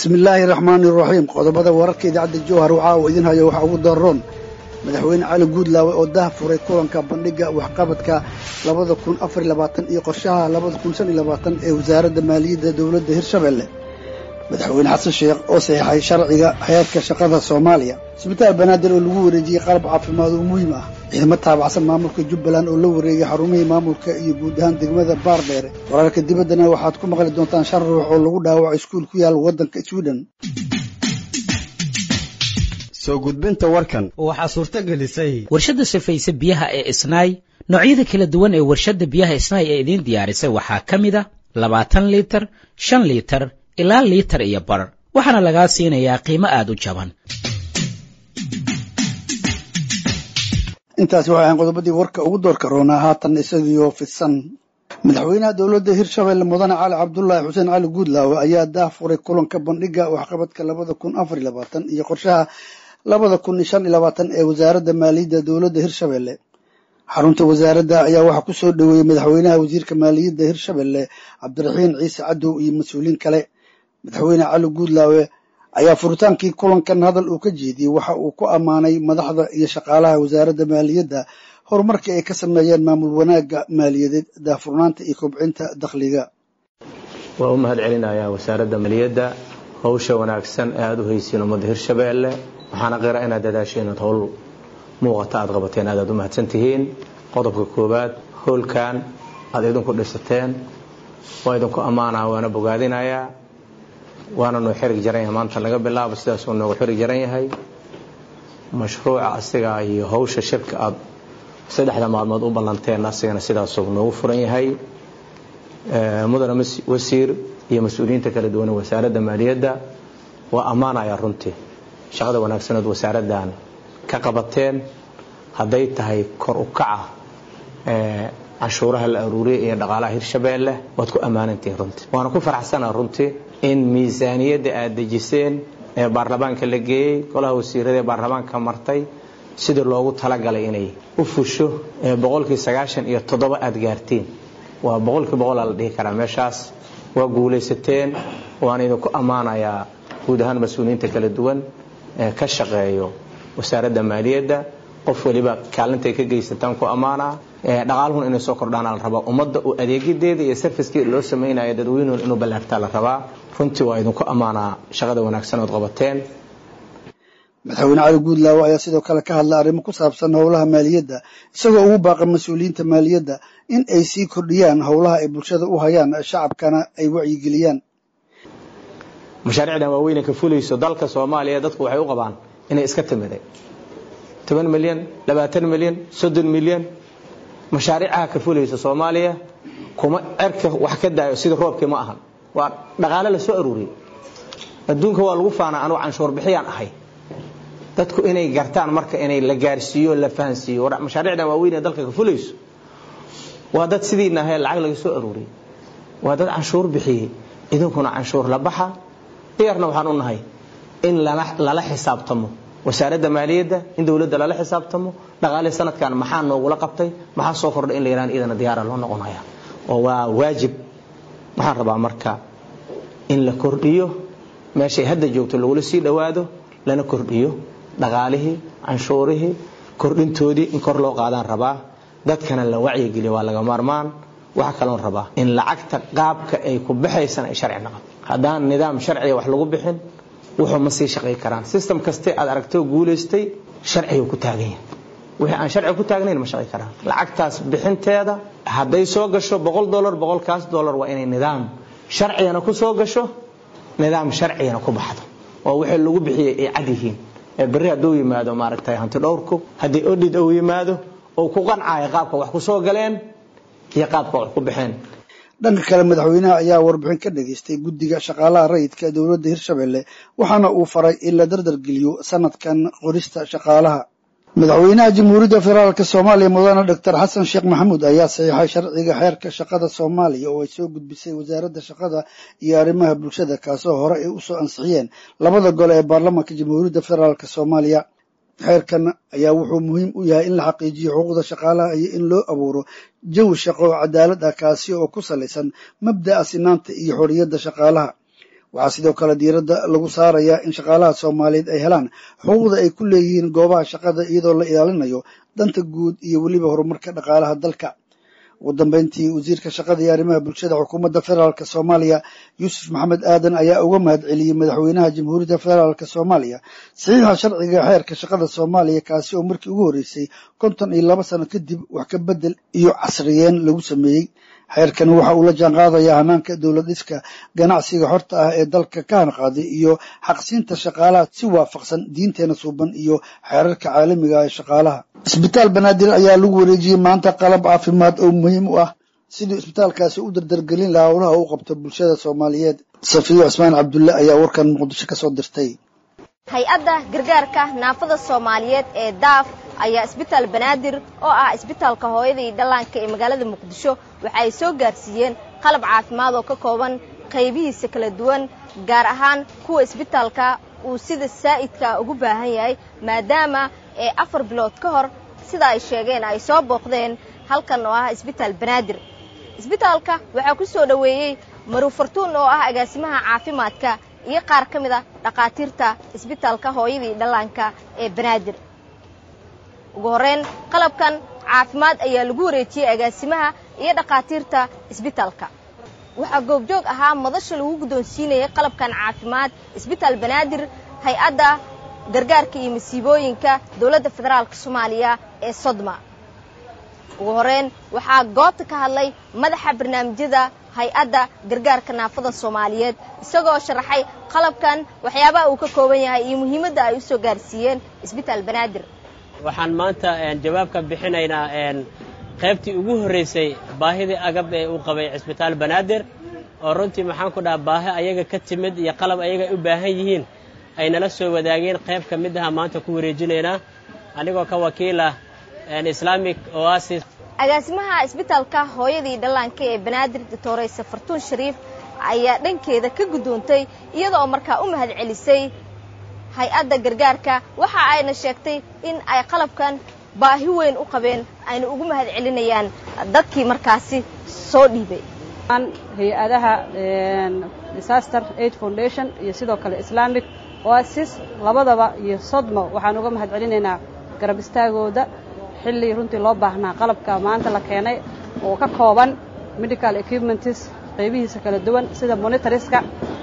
bismi illaahi raxmaani iraxiim qodobada wararka idaacadda jowhar waxaa uu idin hayo waxaa ugu daroon madaxweyne cali guudlaawe oo dah furay kulanka bandhigga waxqabadka labada kun afar labaatan iyo qorshaha labada kun shan iyo labaatan ee wasaaradda maaliyadda dowladda hirshabelle madaxweyne xasan sheekh oo saxeixay sharciga heerka shaqada soomaaliya isbitaal banaadir oo lagu wareejiyey qalab caafimaad oo muhiim ah ciidamo taabacsan maamulka jubbaland oo la wareegay xarumihii maamulka iyo guud ahaan degmada baardheere wararka dibaddana waxaad ku maqli doontaan shan ruux oo lagu dhaawaco iskuul ku yaal waddanka swiden soo gudbinta warkan waxaa suurto gelisay warshadda sifaysa biyaha ee isnaay noocyada kala duwan ee warshadda biyaha isnaay ee idiin diyaarisay waxaa ka mid a labaatan liitar shan liitar ilaa liitar iyo bar waxaana lagaa siinayaa qiimo aad u jaban intaasi waxay ahayn qodobadii warka ugu doorka roonaa haatan isagiioo fidsan madaxweynaha dowladda hirshabelle mudane cali cabdulaahi xuseen cali guudlaawe ayaa daah furay kulanka bandhigga waxqabadka labada kun afar iyo labaatan iyo qorshaha labada kun iyo shan iyo labaatan ee wasaaradda maaliyadda dowladda hirshabelle xarunta wasaaradda ayaa waxaa ku soo dhoweeyey madaxweynaha wasiirka maaliyadda hirshabelle cabdiraxiin ciise cadow iyo mas-uuliin kale madaxweyne cali guudlaawe ayaa furitaankii kulankan hadal uu ka jeediyey waxa uu ku ammaanay madaxda iyo shaqaalaha wasaaradda maaliyadda horumarkii ay ka sameeyeen maamul wanaagga maaliyadeed daahfurnaanta iyo kobcinta dakhliga waa u mahad celinayaa wasaaradda maaliyadda howsha wanaagsan ee aada u haysiin ummadda hirshabeelle waxaana qira inaad dadaasho inaad howl muuqata aad qabateen aadaad u mahadsan tihiin qodobka koowaad howlkan aad idinku dhisateen waa idinku ammaanaa waana bogaadinayaa waana noo xirig jaran yahay maanta laga bilaabo sidaasuu noogu xirig jaran yahay mashruuca asiga iyo howsha shirka aad saddexda maalmood u ballanteen asigana sidaasuu noogu furan yahay mudane wasiir iyo mas-uuliyiinta kala duwan wasaaradda maaliyadda waa ammaanaya runtii shaqada wanaagsanood wasaaraddan ka qabateen hadday tahay kor u kaca canshuuraha la aruuriyay iyo dhaqaalaha hirshabeelle waad ku ammaanantihiin runtii waana ku faraxsanaa runtii in miisaaniyadda aad dejiseen ee baarlamaanka la geeyey golaha wasiirada ee baarlamaanka martay sidii loogu talagalay inay u fusho boqolkii sagaashan iyo toddoba aad gaartiin waa boqolkii boqolaa la dhihi karaa meeshaas waa guulaysateen waana idinku ammaanayaa guud ahaan mas-uuliyiinta kala duwan ee ka shaqeeyo wasaaradda maaliyadda qof waliba kaalintay ka geysataan ku ammaanaa dhaqaaluhun inay soo kordhaana la rabaa ummadda uu adeegadeeda iyo sarfiskii loo samaynayo dadweynuhun inuu ballaartaa la rabaa runtii waa idinku ammaanaa shaqada wanaagsan ood qabateen madaxweyne cali guudlaawe ayaa sidoo kale ka hadlay arrimo ku saabsan howlaha maaliyadda isagoo ugu baaqa mas-uuliyiinta maaliyadda in ay sii kordhiyaan howlaha ay bulshada u hayaan shacabkana ay wacyigeliyaan mashaariicdan waaweyne ka fulayso dalka soomaaliya dadku waxay u qabaan inay iska timiday toban milyan labaatan milyan soddon milyan mashaariicaha ka fulaysa soomaaliya kuma cerka wax ka daayo sida roobkii ma ahan waa dhaqaale la soo aruuriyey adduunka waa lagu faanaa anugu canshuur bixiyaan ahay dadku inay gartaan marka inay la gaarsiiyo la fahansiiyo mashaariicdan waaweyn ee dalka ka fulayso waa dad sidiina ahae lacag laga soo aruuriyey waa dad canshuur bixiyey idinkuna canshuur la baxa diyaarna waxaan u nahay in lala xisaabtamo wasaaradda maaliyadda in dowladda lala xisaabtamo dhaqaale sanadkan maxaa noogula qabtay maxaa soo kordhay in la yihahdo idana diyaara loo noqonaya oo waa waajib waxaan rabaa marka in la kordhiyo meeshay hadda joogto lagula sii dhowaado lana kordhiyo dhaqaalihii canshuurihii kordhintoodii in kor loo qaadaan rabaa dadkana la wacyigeliyo waa laga maarmaan waxaa kaloon rabaa in lacagta qaabka ay ku baxaysana ay sharci naqon haddaan nidaam sharciga wax lagu bixin wuxuu ma sii shaqay karaan system kaste aad aragtoo guulaystay sharcigu ku taagan yahay wixii aan sharciga ku taagnayn ma shaqay karaan lacagtaas bixinteeda hadday soo gasho boqol dolar boqolkaas dolar waa inay nidaam sharcigana ku soo gasho nidaam sharcigana ku baxdo oo wixii lagu bixiyey ay cad yihiin ee berri hadduu yimaado maaragtay hanti dhowrku haddii odhid uu yimaado oo ku qancaayo qaabka wax ku soo galeen iyo qaabka wax ku baxeen dhanka kale madaxweynaha ayaa warbixin ka dhageystay guddiga shaqaalaha rayidka ee dowladda hirshabelle waxaana uu faray in la dardargeliyo sanadkan qorista shaqaalaha madaxweynaha jamhuuriyadda federaalka soomaaliya mudane doctor xasan sheekh maxamuud ayaa saxiixay sharciga xeerka shaqada soomaaliya oo ay soo gudbisay wasaaradda shaqada iyo arrimaha bulshada kaasoo hore ay usoo ansixiyeen labada gole ee baarlamaanka jamhuuriyadda federaalka soomaaliya xeerkan ayaa wuxuu muhiim u yahay in la xaqiijiyo xuquuqda shaqaalaha iyo in loo abuuro jawi shaqo oo cadaalad ah kaasi oo ku salaysan mabda'a sinaanta iyo xorriyadda shaqaalaha waxaa sidoo kale diiradda lagu saarayaa in shaqaalaha soomaaliyeed ay helaan xuquuqda ay ku leeyihiin goobaha shaqada iyadoo la ilaalinayo danta guud iyo weliba horumarka dhaqaalaha dalka ugu dambeyntii wasiirka shaqada iyo arrimaha bulshada xukuumadda federaalk soomaaliya yuusuf maxamed aadan ayaa uga mahad celiyey madaxweynaha jamhuuriyadda federaalk soomaaliya saxiixa sharciga xeerka shaqada soomaaliya kaasi oo markii ugu horreysay konton iyo laba sano kadib wax ka bedel iyo casriyeen lagu sameeyey xeerkani waxa uu la jaan qaadayaa hamaanka dowlad dhiska ganacsiga xorta ah ee dalka ka hanqaaday iyo xaqsiinta shaqaalaha si waafaqsan diinteena suuban iyo xeerarka caalamiga ee shaqaalaha isbitaal banaadir ayaa lagu wareejiyey maanta qalab caafimaad oo muhiim u ah siduu isbitaalkaasi u dardargelin lahaa howlaha u qabto bulshada soomaaliyeed safiyo cusmaan cabdulle ayaa warkan muqdisho kasoo dirtay hay-adda gargaarka naafada soomaaliyeed ee daaf ayaa isbitaal banaadir oo ah isbitaalka hooyada iyo dhallaanka ee magaalada muqdisho waxa ay soo gaarsiiyeen qalab caafimaad oo ka kooban qaybihiisa kala duwan gaar ahaan kuwa isbitaalka uu sida saa'idka ugu baahan yahay maadaama ee afar bilood ka hor sida ay sheegeen ay soo booqdeen halkan oo ah isbitaal banaadir isbitaalka waxaa ku soo dhoweeyey maruufartuun oo ah agaasimaha caafimaadka iyo qaar ka mid a dhakhaatiirta isbitaalka hooyadii dhallaanka ee banaadir ugu horreyn qalabkan caafimaad ayaa lagu wareejiyey agaasimaha iyo dhakhaatiirta isbitaalka waxaa goobjoog ahaa madasha lagu guddoonsiinayay qalabkan caafimaad isbitaal banaadir hay-adda gargaarka iyo masiibooyinka dowladda federaalka soomaaliya ee sodma ugu horreyn waxaa goobta ka hadlay madaxa barnaamijyada hay-adda gargaarka naafada soomaaliyeed isagoo sharaxay qalabkan waxyaabaha uu ka kooban yahay iyo muhiimadda ay u soo gaarsiiyeen isbitaal banaadir waxaan maanta jawaab ka bixinaynaa qaybtii ugu horraysay baahidii agab ee uu qabay cisbitaal banaadir oo runtii maxaan ku dhaha baahi ayaga ka timid iyo qalab ayaga u baahan yihiin ay nala soo wadaageen qayb ka mid aha maanta ku wareejinaynaa anigoo ka wakiila islamic oasis agaasimaha isbitaalka hooyadii dhallaanka ee banaadir doctore safartuun shariif ayaa dhankeeda ka guddoontay iyadoo markaa u mahad celisay hay-adda gargaarka waxa ayna sheegtay in ay qalabkan baahi weyn u qabeen ayna ugu mahad celinayaan dadkii markaasi soo dhiibay hay-adaha disaster aid foundation iyo sidoo kale islamic oasis labadaba iyo sodmo waxaan uga mahad celinaynaa garab istaagooda xilli runtii loo baahnaa qalabka maanta la keenay oo ka kooban medical equipments qaybihiisa kala duwan sida monitoriska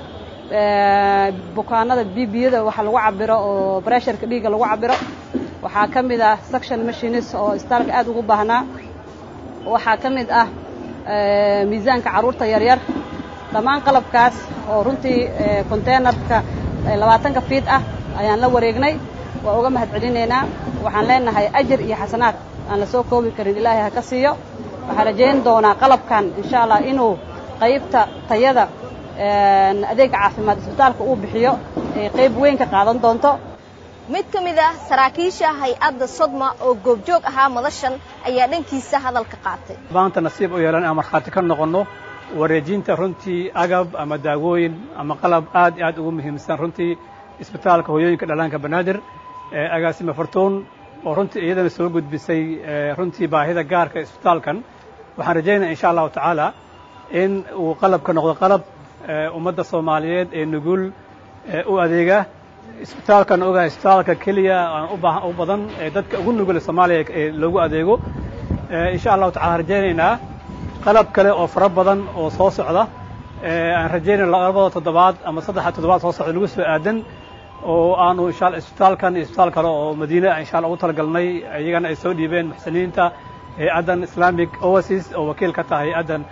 bukaanada bbiyada waxa lagu cabiro oo bresharka dhiigga lagu cabiro waxaa ka mid ah suction machines oo isbitaalka aad ugu baahnaa waxaa ka mid ah miisaanka carruurta yaryar dhammaan qalabkaas oo runtii containerka labaatanka fiid ah ayaan la wareegnay waa uga mahad celinaynaa waxaan leenahay ajar iyo xasanaad aan la soo koobi karin ilaahay ha ka siiyo waxaan rajayn doonaa qalabkan insha allah inuu qaybta tayada adeega caafimaad isbitaalka uu bixiyo ay qayb weyn ka qaadan doonto mid ka mid ah saraakiisha hay-adda sodma oo goobjoog ahaa madashan ayaa dhankiisa hadalka qaatay maanta nasiib u yeelan aan markhaati ka noqonno wareejinta runtii agab ama daawooyin ama qalab aad iyo aad ugu muhiimsan runtii isbitaalka hooyooyinka dhallaanka banaadir agaasime fartuun oo runtii iyadana soo gudbisay runtii baahida gaarka isbitaalkan waxaan rajaynaya insha allahu tacaala in uu qalabka noqdo qalab ummadda soomaaliyeed ee nugul u adeega isbitaalkan ogahay isbitaalka keliya u badan ee dadka ugu nugul soomaaliya ee loogu adeego insha allahu tacala rajaynaynaa qalab kale oo fara badan oo soo socda aan rajaynayna labada toddobaad ama saddexa toddobaad soo socda lagu soo aadan oo aanu insha isbitaalkan iyo isbitaal kale oo madiine insha allah ugu talagalnay iyagana ay soo dhiibeen muxsiniinta hay-addan islamic oasis oo wakiil ka tahay hay-addan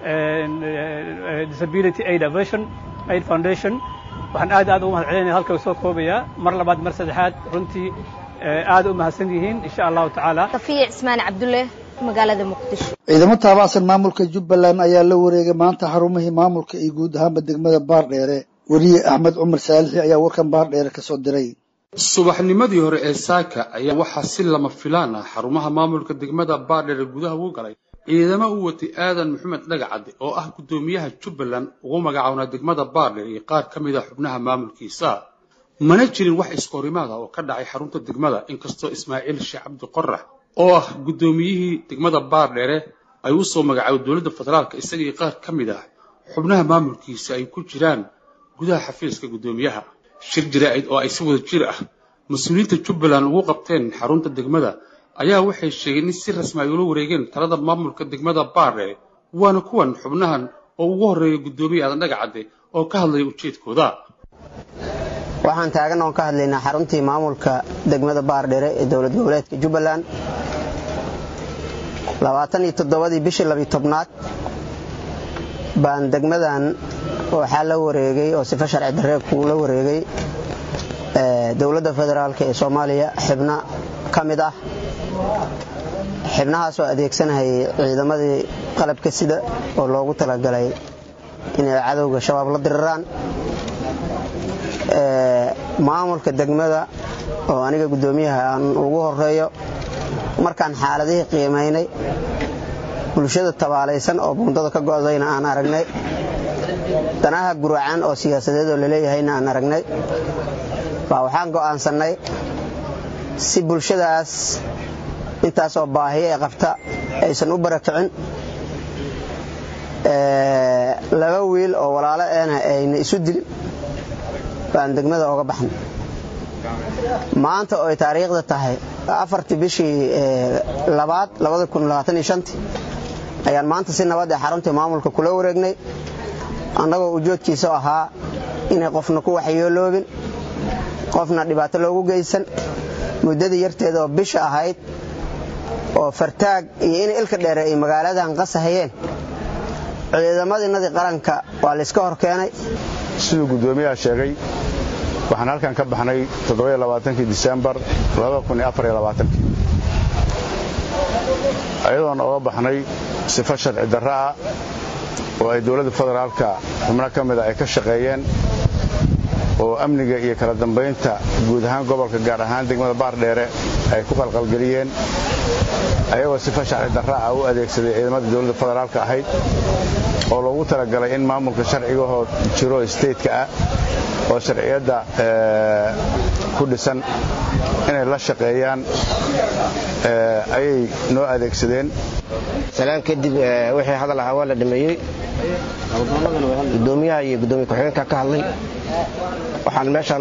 disability aid aversion aid foundation waxaan aad aad ugu mahad celinaya halka soo koobayaa mar labaad mar saddexaad runtii aad u mahadsan yihiin insha allahu tacaala safiya cismaan cabdulle magaalada muqdisho ciidamo taabacsan maamulka jubbaland ayaa la wareegay maanta xarumihii maamulka iyo guud ahaanba degmada baardheere weriye axmed cumar saalixi ayaa warkan baardheere ka soo diray subaxnimadii hore ee saaka ayaa waxaa si lama filaan ah xarumaha maamulka degmada baardheere gudaha ugu galay ciidamo u watay aadan maxamed dhagacadde oo ah guddoomiyaha jubbaland ugu magacownaa degmada baardheer iyo qaar ka mid a xubnaha maamulkiisa mana jirin wax iskorimaada oo ka dhacay xarunta degmada inkastoo ismaaciil sheekh cabdi qorax oo ah guddoomiyihii degmada baardheere ay u soo magacaabay dowladda federaalka isagii qaar ka mid ah xubnaha maamulkiisa ay ku jiraan gudaha xafiiska guddoomiyaha shir jaraa'id oo ay si wada jir ah mas-uuliyiinta jubbaland ugu qabteen xarunta degmada ayaa waxay sheegeen in si rasmi ay ula wareegeen talada maamulka degmada baardheere waana kuwan xubnahan oo ugu horreeya guddoomiye aadan dhagacadde oo ka hadlaya ujeedkooda waxaan taagan oon ka hadlaynaa xaruntii maamulka degmada baardheere ee dowlad goboleedka jubbaland labaatan iyo toddobadii bishii labiyo tobnaad baan degmadan waxaa la wareegay oo sifa sharci darreegkuu la wareegay dowladda federaalk ee soomaaliya xibno ka mid ah xibnahaasoo adeegsanahayay ciidamadii qalabka sida oo loogu talagalay inay cadowga shabaab la diriraan maamulka degmada oo aniga guddoomiyaha aan ugu horeeyo markaan xaaladihii qiimaynay bulshada tabaalaysan oo buundada ka go'dayna aan aragnay danaha guracan oo siyaasadeed oo laleeyahayna aan aragnay baa waxaan go'aansannay si bulshadaas intaasoo baahiyo ee qabta aysan u barakicin laba wiil oo walaalo eena ayna isu dilin baan degmada oga baxnay maanta oo ay taariikhda tahay afartii bishii labaad ayaan maanta si nabad ee xaruntii maamulka kula wareegnay annagoo ujoodkiisa ahaa inay qofna ku waxyeeloobin qofna dhibaato loogu geysan muddadii yarteeda oo bisha ahayd oo fartaag iyo in ilka dheere ay magaaladan qasahayeen ciidamadiinadii qaranka waa layska hor keenay siduu guddoomiyaha sheegay waxaan halkan ka baxnay disembar ayadoon oga baxnay sifo sharci darro ah oo ay dowladda federaalka xubno ka mida ay ka shaqeeyeen oo amniga iyo kala dambaynta guud ahaan gobolka gaar ahaan degmada baardheere ay ku qalqalgeliyeen ayagoo sifo sharci darra ah u adeegsaday ciidamadii dowladda federaalka ahayd oo loogu talagalay in maamulka sharcigahoo jiro stateka ah oo sharciyadda ku dhisan inay la shaqeeyaan ayay noo adeegsadeen salaan kadib wixii hadal ahaa waa la dhameeyey gudoomiyaha iyo gudoomiye ku-xigeenka ka hadlay waxaan meeshan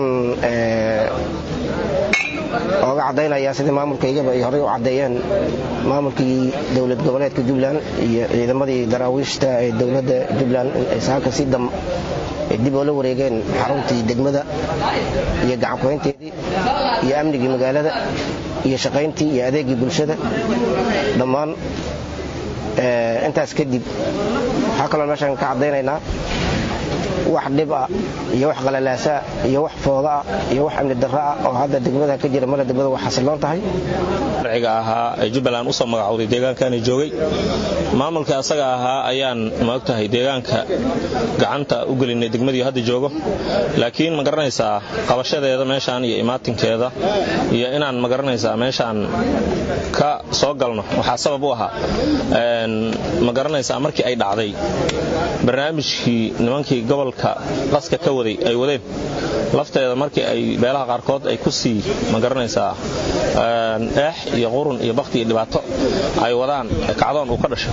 ooga caddaynayaa sidii maamulkaygaba ay horey u caddeeyeen maamulkii dowlad goboleedka jubbaland iyo ciidamadii daraawiishta ee dowladda jubbaland ay saaka si dam dib oo la wareegeen xaruntii degmada iyo gacankuhaynteedii iyo amnigii magaalada iyo shaqayntii iyo adeegii bulshada dhammaan intaas kadib waxaa kaloo meeshaan ka caddaynaynaa wax dhib ah iyo wax qalalaasaa iyo wax fooda ah iyo wax amni darro ah oo hadda degmada ka jira male degmada waa xasiloon tahay sharciga ahaa ee jubbaland usoo magacowday deegaankaani joogay maamulka asaga ahaa ayaan maogtahay deegaanka gacanta u gelinay degmadii hadda joogo laakiin ma garanaysaa qabashadeeda meeshaan iyo imaatinkeeda iyo inaan ma garanaysaa meeshaan ka soo galno waxaa sabab u ahaa ma garanaysaa markii ay dhacday barnaamijkii nimankii gobolka qaska ka waday ay wadeen lafteeda markii ay beelaha qaarkood ay ku sii ma garanaysaa eex iyo qurun iyo bakti iyo dhibaato ay wadaan kacdoon uu ka dhasho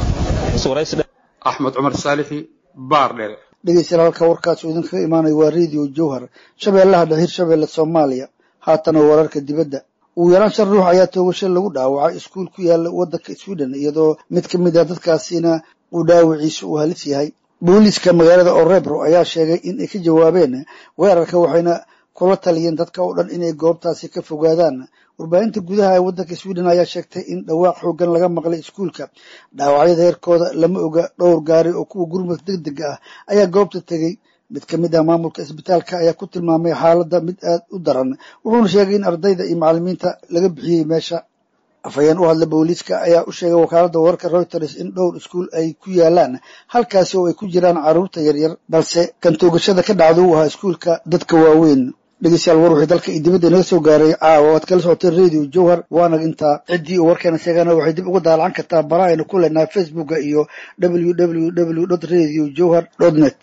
axmed cumar saalixi baar dheere dhegeystayaal halka warkaasuu idinkaga imaanaya waa radio jowhar shabeellaha dhahir shabeelle soomaaliya haatana wararka dibadda ugu yaraan shan ruux ayaa toogasho lagu dhaawacay iskuul ku yaala waddanka sweden iyadoo mid ka mid ah dadkaasina uu dhaawiciisu uu halis yahay booliiska magaalada orebro ayaa sheegay in ay ka jawaabeen weerarka waxayna kula taliyeen dadka oo dhan inay goobtaasi ka fogaadaan warbaahinta gudaha ee waddanka sweden ayaa sheegtay in dhawaaq xoogan laga maqlay iskuulka dhaawacyada heerkooda lama oga dhowr gaari oo kuwa gurmud deg dega ah ayaa goobta tegey mid ka mid ah maamulka isbitaalka ayaa ku tilmaamay xaaladda mid aad u daran wuxuuna sheegay in ardayda iyo macallimiinta laga bixiyey meesha afhayeen u hadla booliiska ayaa u sheegay wakaaladda wararka reuters in dhowr iskuul ay ku yaalaan halkaasi oo ay ku jiraan carruurta yaryar balse kan toogashada ka dhacda uu ahaa iskuulka dadka waaweyn dhegeystayaal war wixii dalka iyo dibadda inaga soo gaaray caawa waad kala socoteen radio jowhar waana intaa ciddii uu warkeena sheegana waxay dib uga daalacan kartaa bara aynu ku leenahay facebooka iyo www radio jowhar net